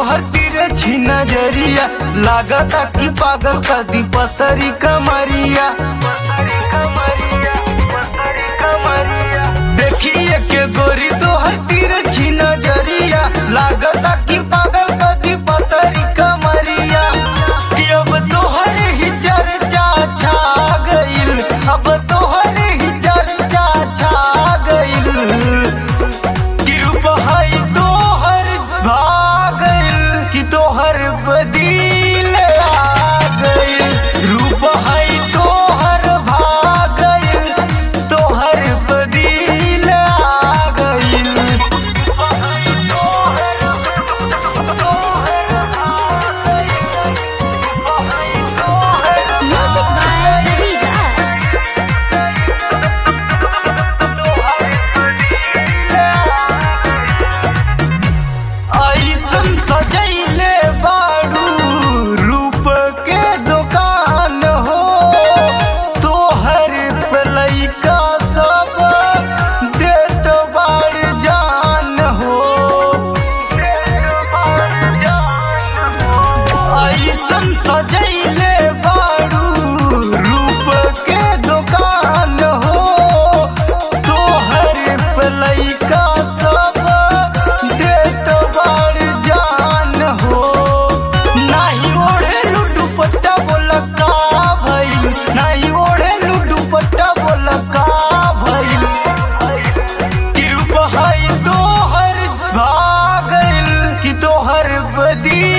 तोहर तीरे छी नजरिया लागता कि पागल कदी पतरी कमरिया देखिए के गोरी तोहर तीरे छी नजरिया लागता कि पागल कदी पतरी कमरिया कि अब तोहर ही चर्चा छा गइल अब तोहर ही चर्चा छा गइल गिरुप है तोहर भागल कि तोहर बदील आ गइल रूप है तोहर भागल तोहर बदील आ गइल Music by Vigat. ऐसन सजैले बाड़ू रूप के दुकान हो तोहर पे लइका सब देत बाड़ जान हो ऐसन सजैले बाड़ू रूप के दुकान हो तोहर पे लइका सब देत बाड़ जान हो नाही ओढ़े दुपट्टा बोल का भइल नाही ओढ़े दुपट्टा बोल का भइल कृप है तोहर भागल कि तोहर बदी